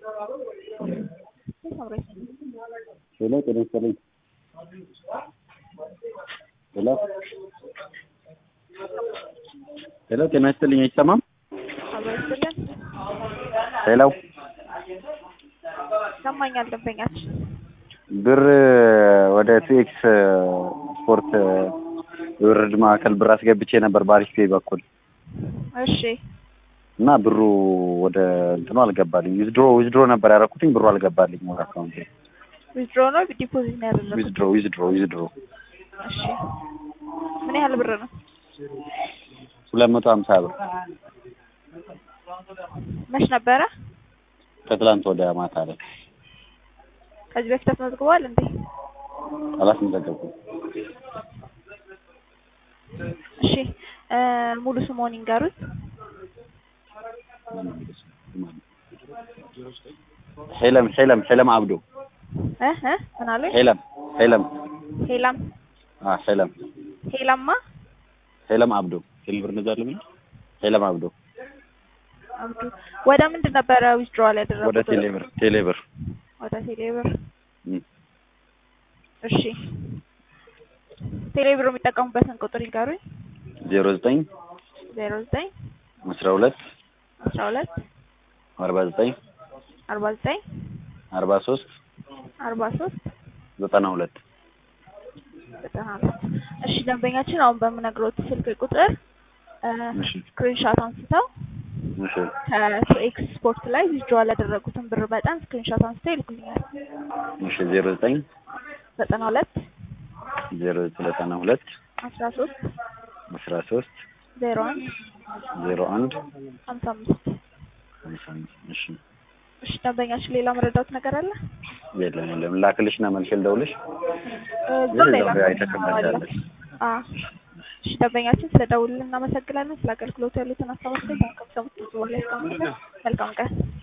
ሄሎ ጤና ይስጥልኝ። ሄሎ ሄሎ ጤና ይስጥልኝ አይሰማም? ሄሎ ይሰማኛል ደንበኛችን ብር ወደ ቱኤክስ ስፖርት የውርድ ማዕከል ብር አስገብቼ ነበር በአሪፍ ፔይ በኩል እሺ እና ብሩ ወደ እንትኑ አልገባልኝ። ዊዝድሮ ዊዝድሮ ነበር ያደረኩትኝ ብሩ አልገባልኝ ወደ አካውንቴ። ዊዝድሮ ነው ዲፖዚት ነው ያደረጉት? ዊዝድሮ ዊዝድሮ ዊዝድሮ እሺ ምን ያህል ብር ነው? ሁለት መቶ ሀምሳ ብር መች ነበረ? ከትላንት ወደ ማታ ላይ ከዚህ በፊት አስመዝግበዋል እንዴ? አላስመዘገብኩም። እሺ እ ሙሉ ስምዎን ይንገሩኝ። ሄለም ሄለም ሄለም አብዶ እ እ ምን አሉኝ? ሄለም ሄለም ሄላም አ ሄለም ሄላማ ሄለም አብዶ ቴሌብር እንዛለን ሄለም አብዶ አብዱ ወደ ምንድን ነበረ ዊዝድሮዋል ያደረጉት? ወደ ቴሌብር ቴሌብር ወደ ቴሌብር። እም። እሺ ቴሌብር የሚጠቀሙበትን ቁጥር ይንገሩኝ። ዜሮ ዘጠኝ ዜሮ ዘጠኝ አስራ ሁለት አስራ ሁለት አርባ ዘጠኝ አርባ ዘጠኝ አርባ ሶስት አርባ ሶስት ዘጠና ሁለት ዘጠና ሁለት እሺ ደንበኛችን አሁን በምነግሮት ስልክ ቁጥር እሺ ስክሪንሻት አንስተው እሺ ከኤክስ ስፖርት ላይ ዊዝድሮዋል ያደረጉትን ብር መጠን ስክሪንሻት አንስተው ይልኩልኛል። እሺ ዜሮ ዘጠኝ ዘጠና ሁለት ዜሮ ዘጠና ሁለት አስራ ሶስት አስራ ሶስት ዜሮ አንድ ዜሮ አንድ ሀምሳ አምስት ሃምሳ አምስት እሺ እሺ ደንበኛችን ሌላ መረዳት ነገር አለ? የለም የለም ላክልሽ እና መልሼ ልደውልሽ እዛው ሌላ እዛው አይተከመቻለሽ አ እሺ ደንበኛችን ስለደውልን እናመሰግናለን። ስለ አገልግሎቱ ያሉትን ሀሳብ አስተያየት ከሰሙት በኋላ ያስቀምጡልን። መልካም ቀን